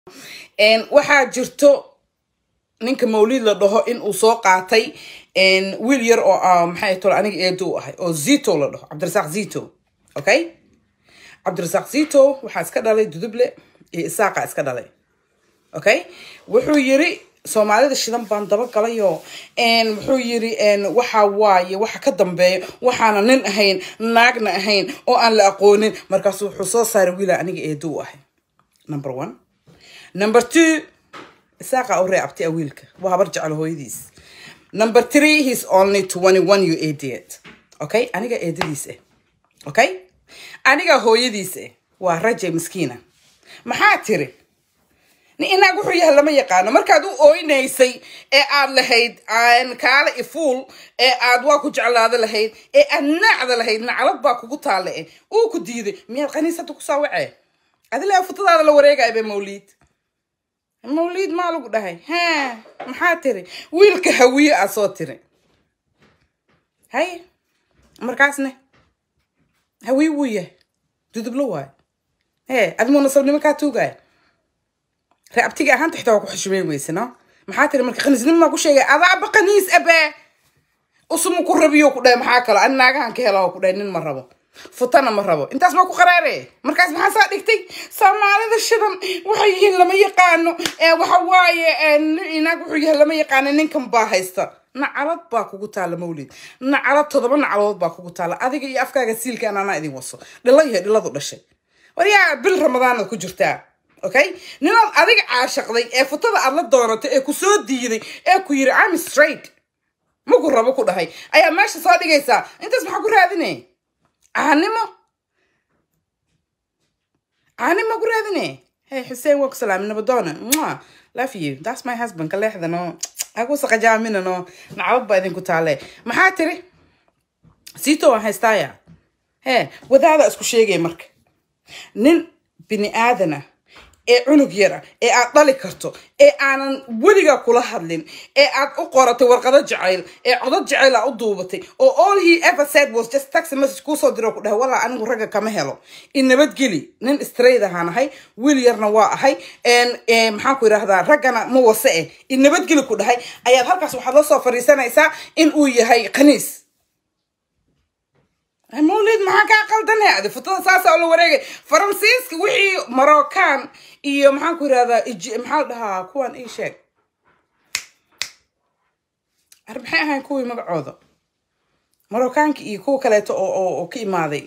waxaa jirto ninka mawlid la dhaho in uu soo qaatay wiil yar oo maxay tol aniga eedo u ahay oo zito la dhaho cabdirasaaq zito okay cabdirasaaq zito waxaa iska dhalay duduble iyo isaaqa iska dhalay okay wuxuu yiri soomaalida shidan baan dabagalayo wuxuu yiri waxa waaye waxa ka dambeeya waxaana nin ahayn naagna ahayn oo aan la aqoonin markaasu wuxuu soo saaray wiila aniga eedo u ahay number one number two isaaqa u reebtay wiilka waa habar jecel hooyadiis number three he's only twenty one you idiot okay aniga eedadiis ah okay aniga hooyadiis ah waa raje miskiina maxaa tiri inaag wuxuu yahay lama yaqaano markaad u ooynaysay ee aad lahayd kaale ifuul ee aad waa ku jeclaada lahayd ee aad naacda lahayd naclad baa kugu taale eh uu ku diiday miyaad kaniisada ku saawacee adila futadaada la wareegaya be mawliid mawliid maa lagu dhahay ha maxaa tiri wiilka hawiye aa soo tiri hay markaasne hawiye wuu yahay dudublo waay he adimuu nasabnimo kaa tuugaya reabtiga ahaanta xitaa waa ku xushmeyn weyse no maxaa tiri marka khaniisnimo maa ku sheegay adaaba khaniis abe usumu ku rabiyo ku dhahay maxaa kalo ani naagahan ka hela ku dhahay nin ma rabo futana ma rabo intaas maa ku qaraare markaas maxaa saa dhigtay soomaalida shidan waxay yihiin lama yaqaano waxa waaye inaag wuxuu yahay lama yaqaano ninkan baa haysta nacalad baa kugu taala mawlid nacalad todoba nacaladood baa kugu taala adiga iyo afkaaga siilka anana idin waso dhilo yahay dhiladu dhashay waryaa bil ramadaanad ku jirtaa okay ninaad adiga caashaqday ee futada aad la doonatay ee ku soo diiday ee ku yiri am straight maku rabo ku dhahay ayaa meesha soo dhigaysaa intaas maxaa ku raadine caanimo caanimo ku raadine hey xuseen waa ku salaami nabadoona mua love you that's my husband ka leexda no aku saqajaamina no nacbad baa idinku taale maxaa tiri siito waan haystaaya hee wadaada isku sheegay marka nin bini aadana ee cunug yara ee aad dhali karto ee aanan weligaa kula hadlin ee aad u qoratay warqado jacayl ee codad jacayl aa u duubatay oo all he ever said was just taxi message kuusoo diro ku dhahay walaa anigu ragga kama helo in nabadgeli nin straight ahaan ahay wiil yarna waa ahay maxaan ku yidhaahdaa raggana ma wase eh in nabadgeli ku dhahay ayaad halkaas waxaad la soo fadhiisanaysaa in uu yahay khaniis mawlid maxaa kaa qaldan adi futada saasa la wareegay faransiiska wixii moroccan iyo maxaan ku yirahdaa maxaa la dhahaa kuwan ii sheeg ar maxay ahayn kuwii magacooda moroccanka iyo kuwa kaleeto oo ka imaaday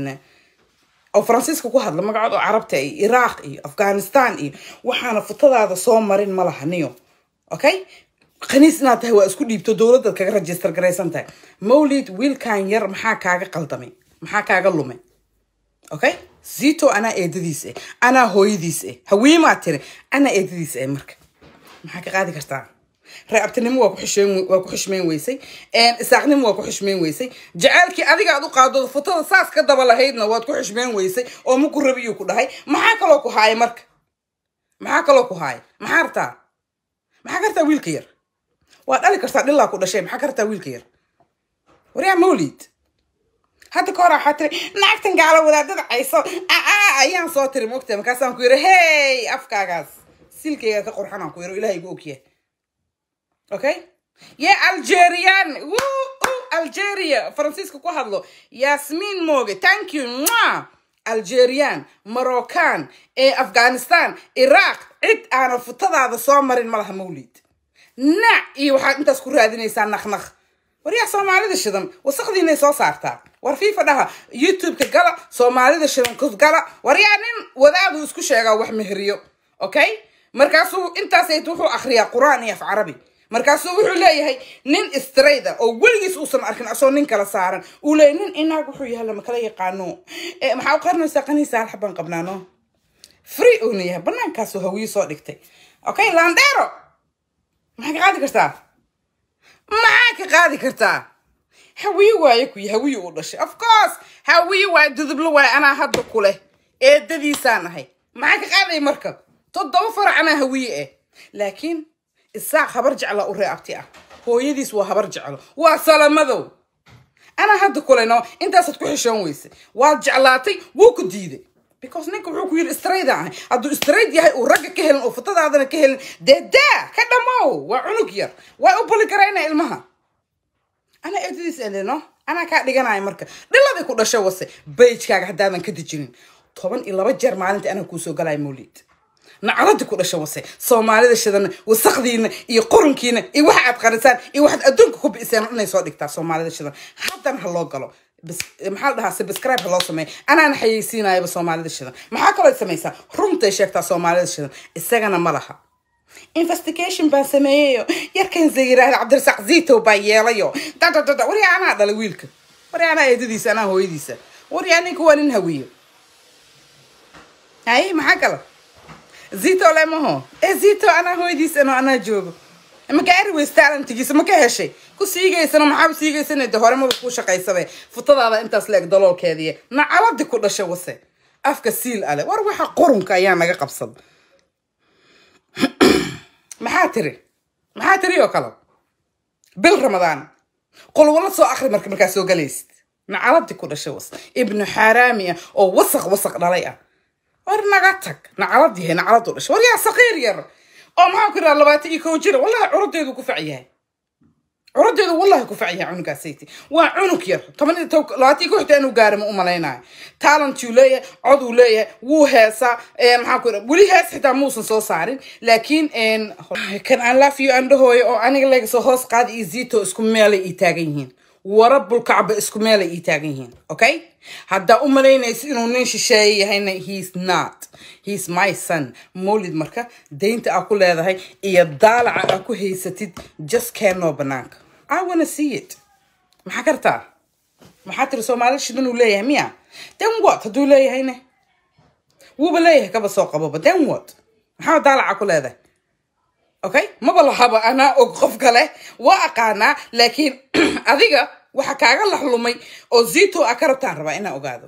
oo faransiiska ku hadla magacood oo carabta iyo iraq iyo afghanistan iyo waxaana futadaada soo marin ma laha niyo okay khaniis inaad tahay waa isku dhiibto dowladdaad kaga register garaysan tahay mawlid wiilkan yar maxaa kaaga qaldamay maxaa kaaga lumay okay zito anaa eedadiis ah anaa hooyadiis ah hawiimaa tiri anaa eedadiis ah marka maxaa ka qaadi kartaa reabtinimo waa ku xushmeyn weysay isaaqnimo waa ku xushmeyn weysay jaceylkii adiga aad u qaado futada saas ka daba lahaydna waad ku xushmeyn weysay oo maku rabiyuu ku dhahay maxaa kaloo ku haaya marka maxaa kaloo ku haaya maxaa rabtaa maxaa kartaa wiilka yar waa dhali kartaa dhilaa ku dhashay maxaa kartaa wiilka yar waryaa mawlid hadda ka hor waxaa tiri naagtan gaalo wadaadada cayso aa ayaan soo tiri mogta markaasaan ku yiri hey afkaagaas silkayga ka qurxanaan ku yiro ilahay igu ogyahay okay ye algerian algeria faransiiska ku hadlo yasmin moge thank you mwa algerian moroccan ee afghanistan iraq cid aana futadaada soo marin malaha mawlid nac iyo waxaad intaas ku raadinaysaa naknaq waryaa soomaalida shidan wasaqdiinay soo saartaa war fiifa dhaha youtube-ka gala soomaalida shidan kus gala waryaa nin wadaadu isku sheegaa wax meheriyo okay markaasuu intaasayt wuxuu akriyaa qur-aan iyo af carabi markaasuu wuxuu leeyahay nin strayda oo weligiis uusan arkin asoo nin kala saaran uu leeyahy nin inaag wuxuu yahay lama kala yaqaano maxaa u qarinaysaa qaniisa hal xabaan qabnaano free uuna yahay banaankaasuu hawiye soo dhigtay okay landero maxaa ka qaadi kartaa maxaa ka qaadi kartaa hawiye waaye kuyi hawiye uu dhashay of course hawiye waaye dudublo waaye anaa hadda ku leh eedadiisaan ahay maxaa ka qaaday marka toddoba farac anaa hawiye ah laakiin isaaq habar jecla u reeabti ah hooyadiis waa habar jeclo waa salamadow anaa hadda kuleno intaasaad ku xishoon weyse waad jeclaatay wuu ku diiday because ninka wuxuu ku yiri strayda ahay hadduu strayd yahay uu ragga ka helin oo futadaadana ka helin dee daa ka dhamow waa cunug yar waa u buli karaynaa ilmaha anaa eedadiis elino anaa kaa dhiganaya marka dhiladii ku dhasho wase bayjkaaga haddaadan ka dejinin toban iyo laba jeer maalinta anaa kuusoo galaya mawliid nacaladii ku dhasho wase soomaalida shidana wasakdiina iyo qurunkiina iyo waxa aad qarisaan iyo waxaad adduunka ku bi'iseen inay soo dhigtaa soomaalida shidan haddana ha loo galo maxaa la dhahaa subscribe ha loo sameeya anaana xayeysiinayaba soomaalida shidan maxaa kaloo samaysaa runtay sheegtaa soomaalida shidan isagana ma laha investigation baan sameeyeyo yarkan zayiraahda cabdirasaaq zito baa yeelayo dadadada wari anaa dhala wiilka wari anaa eedadiisa anaa hooyadiisa wari ninka waa nin hawiyo hay maxaa kala zito lemaho ee zito anaa hooyadiisa no anaa joogo maka ariways talantigiisa ma ka heshay ku siigaysano maxaaba siigaysana de hore maba ku shaqaysabe futadaada intaas la eg daloolkeediiy nacaladi ku dhasha wase afka siil ale war waxa qurunka ayaa naga qabsada maxaa tiri maxaa tiri oo kale bil ramadaan qolwala soo akri marka markaa soo galaysid nacaladi ku dhasha was ibnu xaaraami ah oo wasaq wasaq dhalay ah war naga tag nacalad yahay nacaladu dhasha war yaa saqiir yar oo maxaa ku yidhaha labaatan iyo kow jira wallahi curadeedu ku fac yahay curadeedu wallahi ku fac yahay cunugaasayt waa cunug yar toban iyo tob labaatan iyo kow xitaa inuu gaari ma u malaynayo talentuu leeyahay coduu leeyahay wuu heesaa maxaa ku yidhaha weli hees xitaa muusan soo saarin laakiin kan aan laafiyo aan dhahooyo oo aniga laga soo hoos qaada iyo zito isku meelay ii taagan yihiin warabul kacba isku meelay ii taagan yihiin okay haddaa u malaynaysa inuu nin shisheeye yahayna he's not he's my son mawlid marka daynta aa ku leedahay iyo daalaca aa ku haysatid just keenoo banaanka i wanna see it maxaa kartaa maxaa tiri soomaalida shidan uu leeyahay miya then what hadduu leeyahayne wuuba leeyahay kaba soo qaboba then what maxaa daalaca ku leedahay okay maba lahaba anaa og qof kale waa aqaanaa laakiin adiga waxa kaaga laxlumay oo zito a ka rabtaan rabaa inaan ogaado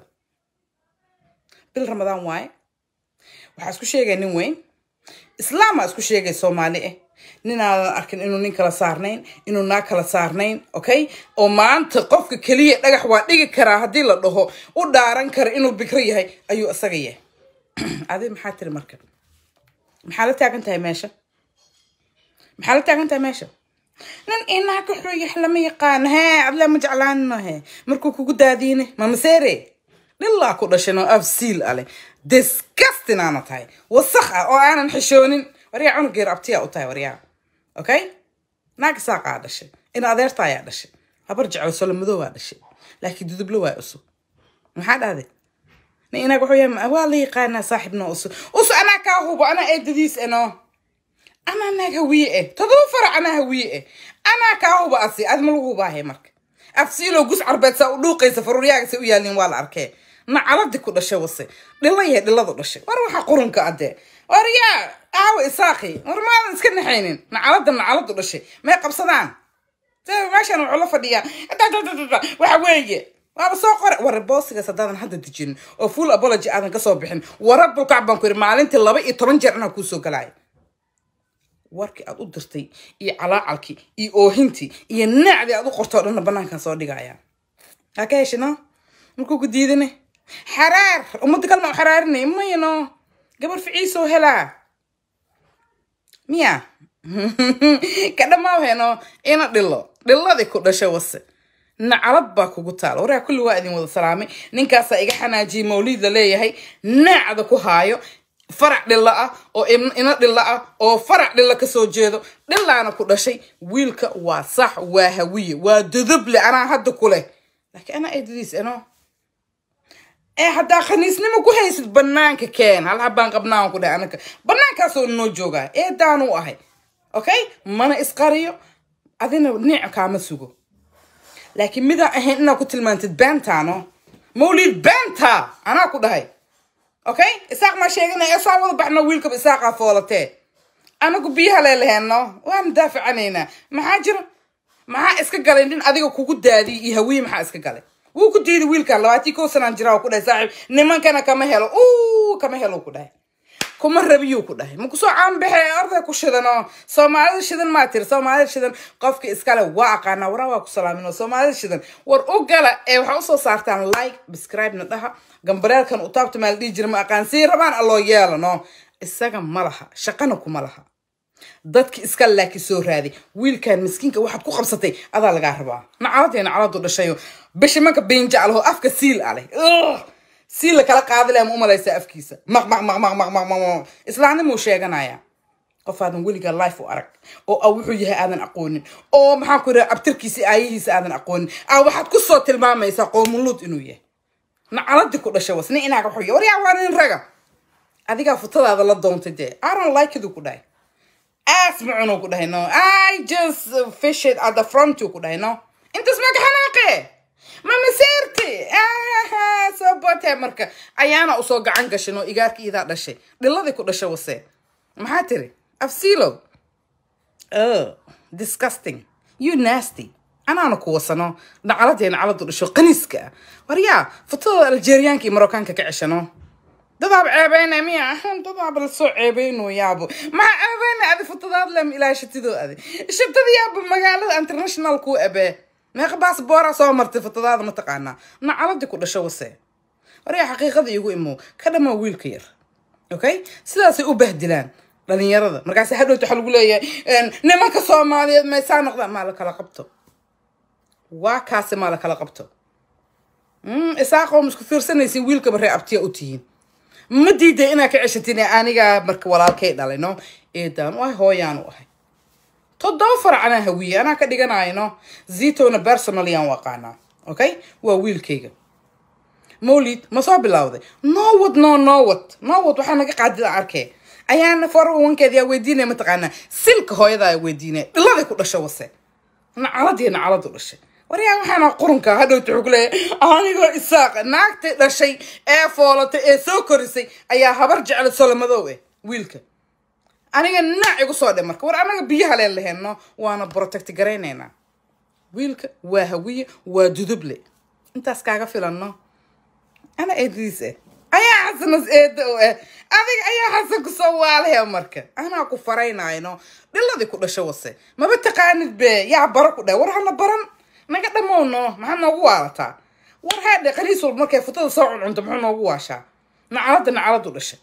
bil ramadaan waaye waxaa isku sheegaya nin weyn islaamaa isku sheegay soomaali ah ninaadan arkin inuu nin kala saarnayn inuu naag kala saarnayn okay oo maanta qofka keliya dhagax waa dhigi karaa haddii la dhaho u dhaaran kara inuu bikro yahay ayuu isaga yahay adi maxaa tiri marka maxaa la taagan tahay meesha maxaa la taagan tahay meesha nin inaa ka xooyax lama yaqaano hee adlaa ma jeclaanino he markuu kugu daadiine mamaseere dhilaa ku dhashan oo af siil ale disgustin aana tahay wasakh ah oo aanan xishoonin waryaa cunugeer abtiyaa u tahay waryaa okay naag saaqaa dhashay in adeerta ayaa dhashay habar jeclo solo madoobaa dhashay laakiin dudublo waa usub maxaa dhahday nin inaag wuxuu yahay waa la yaqaanaa saaxibnoo usub usu anaa kaa hubo anaa eedadiis eno anaa naag hawiye eh todoba farac anaa hawiye eh anaa kaa huba asi adi ma lagu hubaahe marka afsiiloo gus carbeed saa u dhuuqaysa faruuryaagasay u yaalin waa la arkee nacaladi ku dhashay wase dhila yahay dhiladu dhashay war waxa qurunka adee war yaa aawa isaaqi war maadan iska naxaynin nacalada nacaladu dhashay may qabsadaan meeshan wuxuu la fadhiyaa waxa weeye waaba soo qore war boosigaas haddaadan hadda dejinin oo full apology aadan kasoo bixin warabulkac baan ku yidhi maalintii laba iyo toban jeer anaa kuusoo galaayo warkii aad u dirtay iyo calaacalkii iyo oohintii iyo naacdii aad u qortoo dhanna banaankan soo dhigaya haa ka heshino markuu ku diidane xaraar ummadda kalma u xaraarinay mayno gabar ficiisoo helaa miya ka dhamaaw heno ina dhilo dhiladii ku dhashay wase nacalad baa kugu taala waraa kulli waa idin wada salaamay ninkaasaa iga xanaajiyay mawliid la leeyahay naacda ku haayo farac dhilla ah oo ina dhilla ah oo farac dhilla kasoo jeedo dhillaana ku dhashay wiilka waa sax waa hawiye waa duduble anaa hadda ku leh laakiin anaa eedadiis eno ee haddaa khaniisnimo ku haysid banaanka keen hal habaan qabnaan ku dhahay anaka banaankaasoo noo joogaa eedaan u ahay okay mana isqariyo adina niic kaama sugo laakiin midaan ahayn inaad ku tilmaantid beentaano mawlid beenta anaa ku dhahay okay isaaq maa sheeganaya saa wada baxno wiilkaba isaaqaa foolatee anagu biyaha leelaheenno waanu daafacanaynaa maxaa jira maxaa iska galay nin adiga kugu daadiy iyo hawiye maxaa iska galay wuu ku diiday wiilkan labaatii kow sanaan jiraa ku dhahay saaxiib nimankana kama helo uu kama helo ku dhahay kuma rabiyuu ku dhahay makusoo caanbaxe orday ku shidanoo soomaalida shidan maa tiri soomaalida shidan qofka iskale waa aqaanaa waraa waa ku salaamin oo soomaalida shidan war u gala ee waxaa usoo saartaan like subscribe-na dhaha gambareelkan u taabta maa la dhihi jira ma aqaan sii rabaan alloo yeelano isaga ma laha shaqana kuma laha dadki iska laaki soo raaday wiilkan miskiinka waxaad ku qabsatay adaa lagaa rabaa nacaladee nacaladu dhashayo bishimanka biinjaclaho afka siil aleh siil la kala qaadi leh ma umalaysaa afkiisa maq maq maq maq maq maq maq islaamnimuu sheeganaya qof aadan weligaa life u arag oo a wuxuu yahay aadan aqoonin oo maxaan ku yidhaha abtirkiisa aayihiisa aadan aqoonin a waxaad kusoo tilmaamaysaa qoomuluud inuu yahay nacaladii ku dhashay was nin inaaga xoya waryaa waa nin raga adigaa futadaada la doontay dee aron likedu ku dhahay aas macunuu ku dhahay no i just fish it at the front ku dhahay no intaas maga xanaaqe ma maseerti soo bootee marka ayaana usoo gacan gashin oo igaarka iidaa dhashay dhiladii ku dhashay wase maxaa tiri afsilo oh disgusting you nasty anaana ku wasano nacaladee nacaladu dhasho qaniiska ah waryaa futadooda aljeeriyaanka iyo marookaanka ka ceshano dadaab ceebeyna miya dadaab lasoo ceebeyno yaabo maxaa ceebeyna adi futadaad lem ilaa shatidoo adi shatada yaabo magaalada international ku abee meeqa baasboora soo martay futadaada ma taqaanaa nacaladii ku dhasho wase waryaa xaqiiqada iigu imow ka dhamaa wiilka yar okay sidaasay u bahdilaan dhalinyarada markaas hadhowta waxa lagu leeyahay nimanka soomaaliyeed maysaa noqdaan maa la kala qabto waa kaasi maa la kala qabto isaaqoo isku fiirsanaysin wiilkaba ree abtiya u tihiin ma diiday inaa ka ceshatin anigaa marka walaalkay dhalay no eedaan u ahay hooyaan u ahay toddoba farac anaa hawiye anaa ka dhiganayno zitona personalyaan u aqaanaa okay waa wiilkayga mawlid ma soo bilowday nowad no nowad nowad waxaa naga qaadida arkee ayaana forwankeed yaa weydiinaya mataqaanaa silka hooyadaa weydiinaya dhiladay ku dhasho wase nacaladii nacaladu dhashay waryaa waxaana qurunka hadhowta wuxuu ku leeyahay anigoo isaaq naagtay dhashay ee foolatay ee soo korisay ayaa habar jecla solomadow eh wiilka aniga naac igu soo dhe marka war anaga biyaha leen laheenno waana protect garaynaynaa wiilka waa hawiye waa duduble intaas kaaga filanno ana eedadiis eh ayaa xasanas eeda o ah adiga ayaa xasan kusoo waalahe marka anaa ku faraynayno dhiladii ku dhasho wase maba taqaanid be yaa baro ku dheh war hana baran naga dhamowno maxaa noogu waalataa war haadhe qaniis walba markay futada soo cuncunto muxuu noogu waashaa nacalada nacaladu dhashay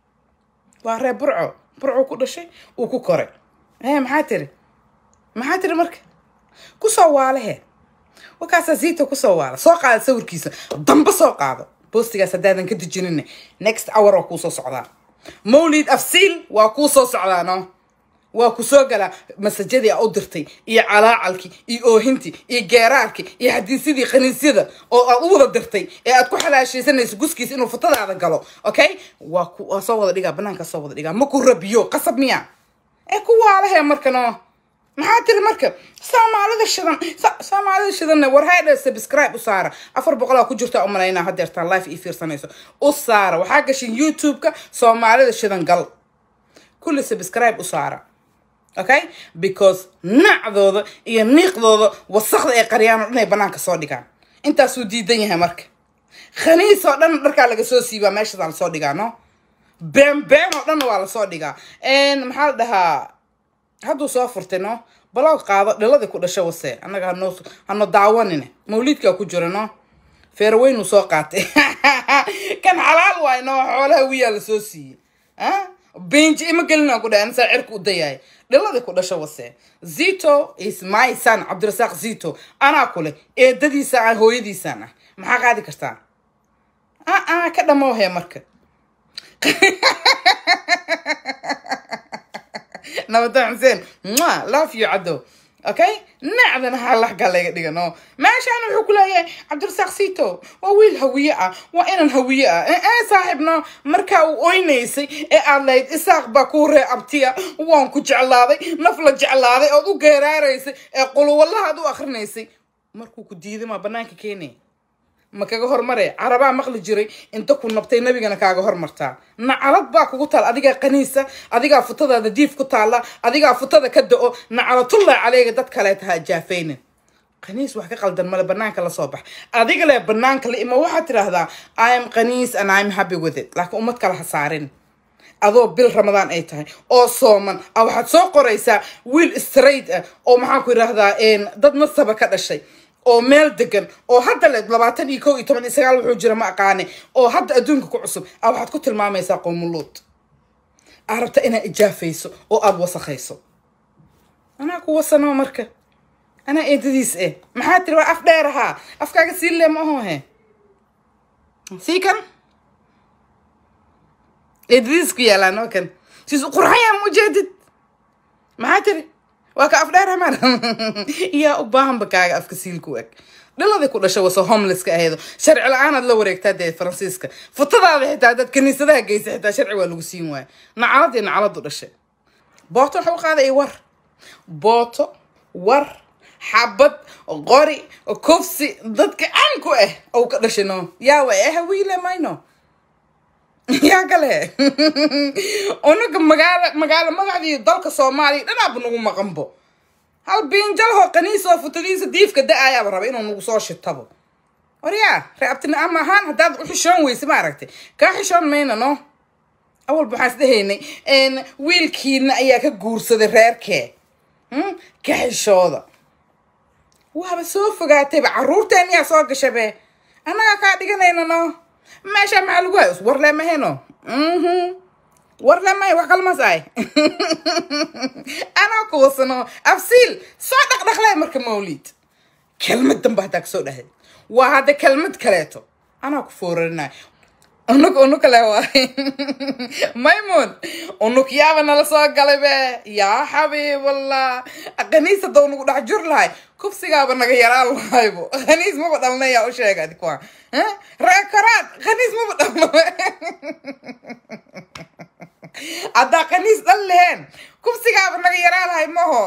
waa ree burco burco ku dhashay uu ku koray ee maxaa tiri maxaa tiri marka kusoo waalehe wakaasaa ziita kusoo waala soo qaada sawirkiisa damba soo qaado boostigaas haddaadan ka dejinin next hour waa kuu soo socdaa mawlid afsiil waa kuu soo socdaa no waa ku soo galaa masajadii a u dirtay iyo calaacalkii iyo oohintii iyo geeraarkii iyo xadiisyadii khaniisyada oo aad u wada dirtay ee aad ku xalaashaysanayso guskiisa inuu futadaada galo okay waa ku waa soo wada dhigaa banaanka soo wada dhigaa ma ku rabiyo qasab miya ee ku waalahe marka no maxaa tiri marka soomaalida shidan soomaalida shidanna war haydha subscribe u saara afar boqolaa ku jirta u malaynaa hadeertaan life ii fiirsanayso u saara waxaa gashin youtube-ka soomaalida shidan gal kulli subscribe u saara okay because nacdooda iyo niiqdooda wasakda ay qaryaan oo dhan ay banaanka soo dhigaan intaasuu diidan yahay marka khaniis oo dhan dharkaa laga soo siibaa meeshadaa lasoo dhigaa no been been oo dhanna waa lasoo dhigaa maxaa la dhahaa hadduu soo furtay no baloog qaado dhiladii ku dhasho wase annaga hanoo hano daawanine mawliidkaa ku jira no feerweynuu soo qaatay kan xalaal waay no xoolaha wiyaa lasoo siiyey benji ima gelina ku dhahay anisaa cirka u dayahay dhiladii ku dhasho wase zito is my son cabdirasaaq zito anaa kule eedadiisa ah hooyadiisaan ah maxaa qaadi kartaa a ka dhamoohe marka nabadan xuseen mua love you caddow okay nacdana halaxgaa laga dhigano meeshaan wuxuu ku leeyahay cabdirasaaq sito waa wiil hawiye ah waa inan hawiye ah ee saaxiibno markaa uu oynaysay ee aad lahayd isaaq baa kuu ree abtiya waan ku jeclaaday naf la jeclaaday ood u geeraaraysay ee quluwallahaad u akrinaysay markuu ku diiday maa banaanka keenaya ma kaga hormare carabaa maqli jiray inta ku nabtay nabigana kaaga hormartaa nacalad baa kugu taal adigaa qaniisa adigaa futadaada diif ku taalla adigaa futada ka da-o nacalatullah caleyga dad kaleeta ha jaafaynin qaniis wax ka qaldan male banaanka lasoo bax adiga le banaanka la ima waxaad tidhaahdaa i am qaniis and i'm happy with it laakiin ummad kale ha saarin adoo bil ramadaan ay tahay oo sooman a waxaad soo qoraysaa wiil straight ah oo maxaan ku yidhaahdaa dad nasaba ka dhashay oo meel degan oo hadda le labaatan iyo kow iyo toban iyo sagaal wuxuu jira ma aqaane oo hadda adduunka ku cusub a waxaad ku tilmaamaysaa qoomuluud aa rabta inaad ijaafayso oo aada wasakhayso anaa ku wasanoo marka anaa eedadiis eh maxaa tiri waa af dheer ahaa afkaaga sii le ma aho he sii kan eedadiis ku yaalaan oo kan siis qurxayaa ma ujeedid maxaa tiri waa ka af dheer amaan yaa u baahanba kaaga afka siilku eg dhaladii ku dhashay wase homelesska ahaydo sharci la-aanaad la wareegtaa dee faransiiska futadaada xitaa dad kaniisadaha geysa xitaa sharci waa lagu siin waaya nacaladii nacaladu dhashay booto waxa u qaaday war booto war xabad qori kufsi dadka caanku ah ou ka dhashay no yaa wa eh wiile mayno yaa kale unaga magaalo magaalo magacdii dalka soomaaliya dhanaaba nagu maqanbo hal biinjalho kaniisoo futadiisa diifka da-ayaaba raba inuu nagu soo shitabo waryaa reabtina ama ahaan haddaad u xishoon weyse ma aragtay kaa xishoon mayna no awalba waxaan is dhahaynay wiilkiina ayaa ka guursaday reerkee ka xishooda waaba soo fogaatayba caruurteen yaa soo gashabe annagaa kaa dhiganayna no meesha maxaa lagu hayo war leemaheno war leemahay wax kalmas ay anaa kuwasano afsiil soo dhaqdhaqlay marka mawlid kelmad danba haddaa kasoo dhahay waa hadda kelmad kaleeto anaa ku foorarinay unug unug kale waay maymuun unug yaaba nala soo galay be yaa xabiiballah khaniis hadda unagu dhex jur lahay kufsigaaba naga yaraan lahaybo khaniis maba dhalna yaa u sheega adikwa reekaraad khaniis maba dhalno haddaa khaniis dhan leheen kufsigaaba naga yaraan lahay maho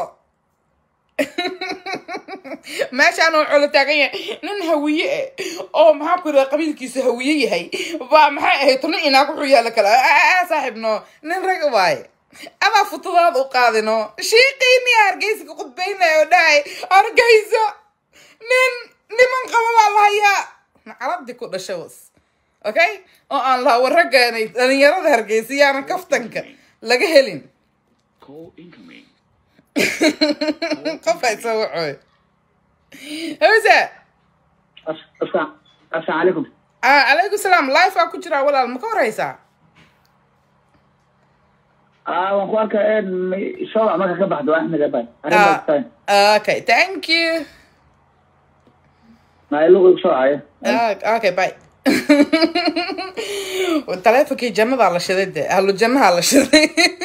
meeshaan oo colo taagan yahay nin hawiye eh oo maxaa ku yidhaha qabiilkiisu hawiye yahay baa maxay ahayd tuna inaag wuxuu yaala kale saaxiib no nin rag waaye adaa futadaada u qaadino shiiqiiniya hargeysa ka khudbaynaya oo dhahay hargeysa nin niman qaba baa lahayaa nacaladii ku dhasha was okay oo aan laha warraggaanay dhalinyarada hargeysa yaanan kaftanka laga helin qof ay soo wacooy hawsa assalaamu calaykum calaykum salaam life aa ku jiraa walaal ma ka horeysaa waan ku arkaa shoobac marka ka baxdo axmed abay okay thank you nailugu soo haya okay bye taleefonkii jannadaa la shiday de ahlu jannahaa la shiday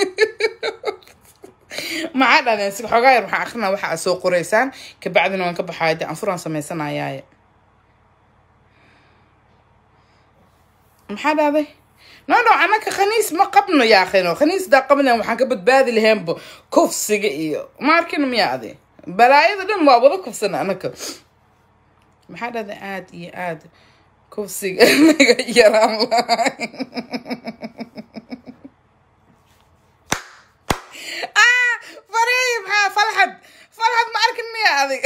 maxaa dhahdeen si xoogaa yar waxaan akrinaa waxa aad soo qoraysaan kabacdina waan ka baxaaya de anfuraan sameysanayaaye maxaa dhahday no no anaka khaniis ma qabno yaaqino khaniis daa qabnan waxaan ka badbaadi laheenba kufsiga iyo ma arkino miyaa adi balaayada dhan waa wada kufsana anaka maxaa dhahday aada iyo aada kufsiga naga yaraan lahay farey maxaa falxad falxad ma arkin miya adig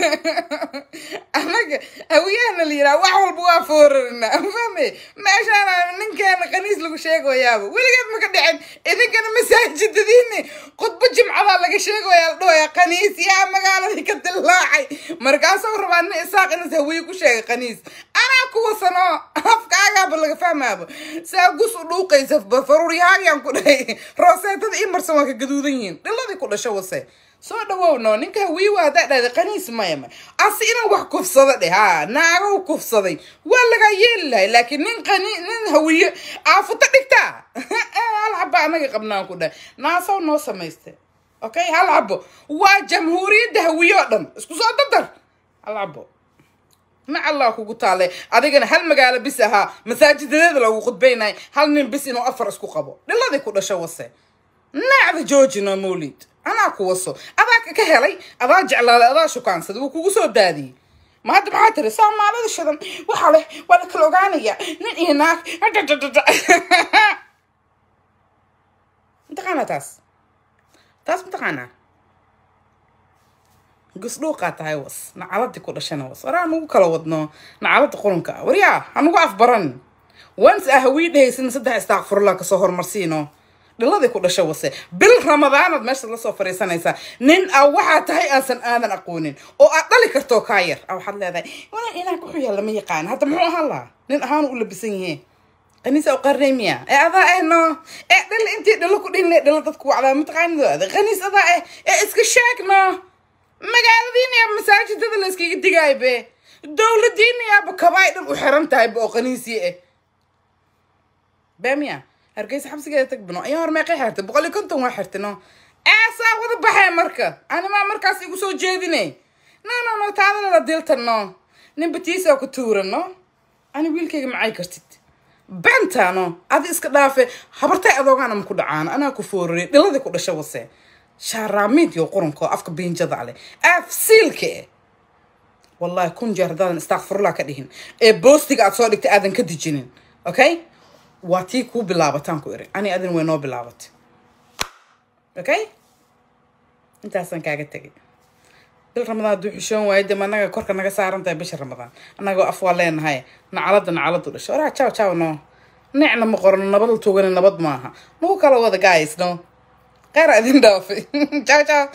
anaga hawiyahana la yiraa wax walba waa foorarina fahme meeshaana ninkeena khaniis lagu sheegoyaaba weligeed maka dhicin idinkana masaajidadiini khudbo jimcadaa laga sheegoyaa la dhahoya khaniis yaa magaaladii ka dillaacay markaasuu rabaa nin isaaq inas hawiye ku sheegay khaniis anaa kuwasano afkaagaaba laga fahmaaba saa gus u dhuuqaysa faruuryahaagyaan ku dhahay rooseetada ii marsan waa ka gaduudan yihiin dhiladii ku dhasho wase soo dhawowno ninka hawiiwa haddaa dhahday qaniis maya ma asi inaan wax kufsado dheh ha naagow kufsaday waa lagaa yeeli lahay laakiin nin qani nin hawiye aafuto dhigtaa hal xaba anaga qabnaan ku dhahay naasow noo samayste okay hal xabo waa jamhuuriyadda hawiye oo dhan isku soo dadar hal xabo mac allah kugu taale adigana hal magaalo bis ahaa masaajidadeeda lagu khudbaynay hal nin bis inuu afar isku qabo dhiladii ku dhasho wase naacda joojino mawlid anaa ku waso adaa ka helay adaa jeclaaday adaa shukaansaday wuu kugu soo daadiyey ma hadda maxaa tiri soomaalida shidan waxaa leh waa la kala ogaanaya nin iyo naag mataqaanaa taas taas mataqaanaa gusdhuuqaa tahay was nacaladii ku dhashana was waraa nagu kala wadno nacalada qurunka waryaa hanugu afbaran once ah hawii dhehaysin saddex istaaqfurla kasoo hormarsiino dhiladay ku dhasho wase bil ramadaanaad meeshaad lasoo fariisanaysaa nin a waxaa tahay aansan aadan aqoonin oo aad dhali kartoo kaa yar a waxaad leedahay walaa ilaah wuxuu yahay lama yaqaan hadda muxuu ahaan lahaa nin ahaan u labisan yihiin qaniisa u qarnay miya ee adaa eh no ee dhal intii dhalo ku dhinle dhalo dadku wacdaa mataqaanidooda qaniis adaa eh ee iska sheeg no magaaladiina yaa masaajidada la iskaga digaayo be dowladiina yaaba kabaay dhan u xiran tahay ba oo qaniisii eh bamiya hargeysa xabsigeeda tag bino ayaa hor meeqay xirtay boqol iyo konton waa xirtay no aasaa wada baxee marka animaa markaas igu soo jeedine no no no taadana la diltan no nin batiisa ku tuuran no ani wiilkayga macay kartid bentano adi iska dhaafe habartay adoogaana maku dhacaan anaa ku foorarey dhiladii ku dhasha wase shaaraamiid yo quranko afka biinjada ale aaf siilka eh wallahi kun jeer haddaadan istakfirullah ka dhihin ee boostiga aad soo dhigtay aadan ka dijinin okay waa tii kuu bilaabataan ku iri ani adin way noo bilaabatay okay intaasaan kaaga tegay bil ramadaan hadduu xishoon waayo dee ma anaga korka naga saaran tahay bisha ramadaan annagoo af waa leenahay nacalada nacaladu dhasho oraa jaw jaw no necna ma qorano nabad la tugani nabad maaha nagu kala wada guys no qeyr idin dhaafay jaw jaw